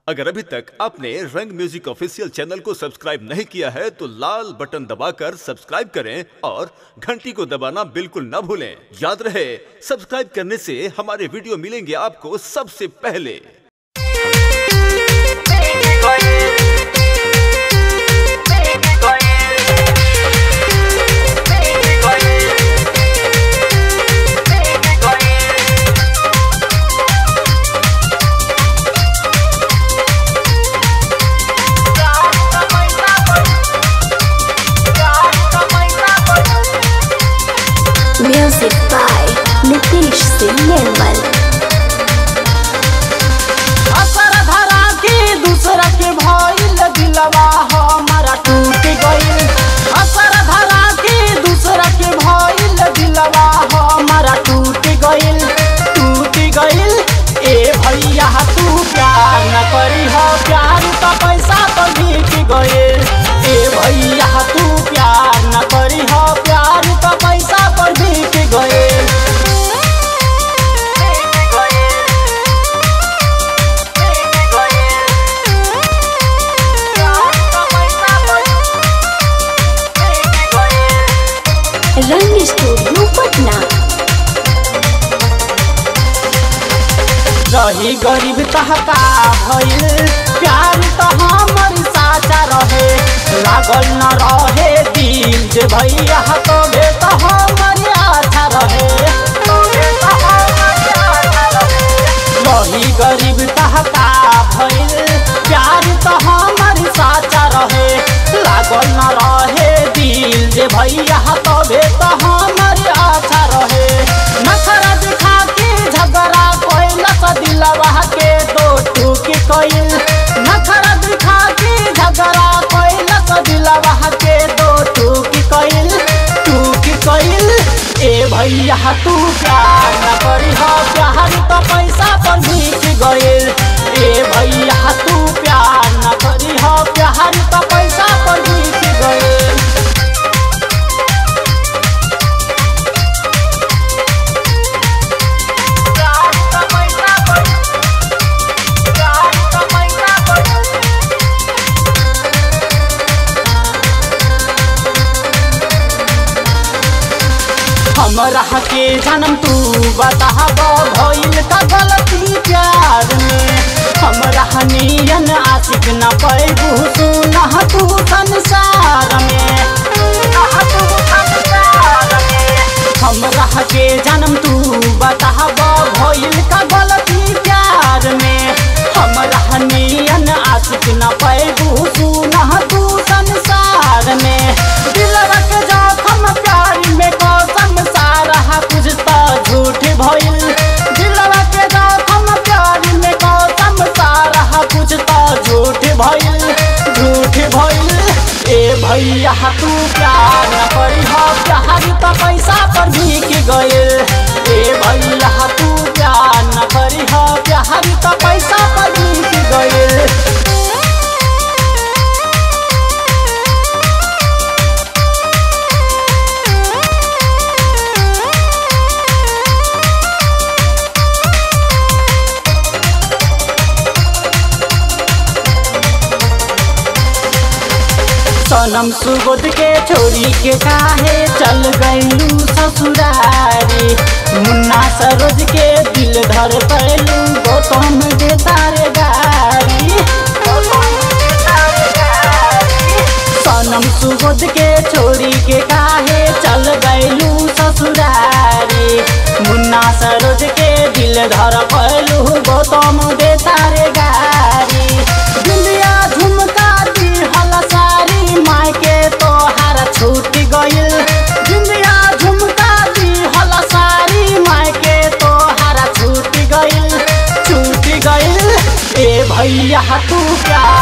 अगर अभी तक आपने रंग म्यूजिक ऑफिशियल चैनल को सब्सक्राइब नहीं किया है तो लाल बटन दबाकर सब्सक्राइब करें और घंटी को दबाना बिल्कुल न भूलें याद रहे सब्सक्राइब करने से हमारे वीडियो मिलेंगे आपको सबसे पहले Music by Nitish Singh Nirmal. असर धरा के दूसरा के भइल दिलवा हमारा टूट गइल असर धरा के दूसरा के भइल दिलवा हमारा टूट गइल टूट गइल ए भैया तू प्यार न करी हो प्यार तो पैसा तो बीत गइल ए भैया तू प्यार न करी हो प्यार तो पैसा पर बीत गइल Rang Studio Patna. रही गरीब तहका भइल प्यार त हमर साचा रहे लागल न रहे दिल जे भैया तो बे त हमर आछा रहे रही गरीब तहका भइल प्यार त हमर साचा रहे लागल न रहे दिल जे भैया तो बे त हमर आछा रहे नखरा दिखा के झगड़ा कोइला सा दिलवा के दो टूक कोइल नखरा दिखा के झगड़ा कोइला सा दिलवा के दो टूक कोइल टूक कोइल ए भैया तू प्यार न करी हो प्यार तो पैसा पर भीख गइल ए भैया तू प्यार न करी हो प्यार तो पैसा पर भीख गइल हमरा के जन्म तू बताब भइल का गलती प्यार में हमरा नियन आशिक न पैबू सुनह तू संसार में हमरा के जन्म तू बताब भइल का गलती प्यार में हमरा नियन आशिक न पैबू सुनह तू संसार में दिलवा के जखम प्यार में कसम सारा कुछ तो झूठ भइल दिलवा के जखम प्यार में कसम सारा कुछ तो झूठ भइल झूठ भइल ए भैया तू प्यार न करी हो प्यार तो पैसा पर भीख गइल ए भैया तू प्यार न करी हो प्यार तो पैसा पर भीख गइल सनम सुगोद के छोरी के काहे चल गईलू ससुरारी मुन्ना सरोज के दिल धर पैलू गौतम दे तारे गारी सनम सुगोद के छोरी के काहे चल गईलू ससुरारी मुन्ना सरोज के दिल धर पैलू गौतम दे तारे गारी दुनिया झुमका दी हल सारी माय के तोहार छूट गइल दुनिया झुमका दी हल सारी माय के तोहार छूट गइल छूट गइल ए भैया तू प्यार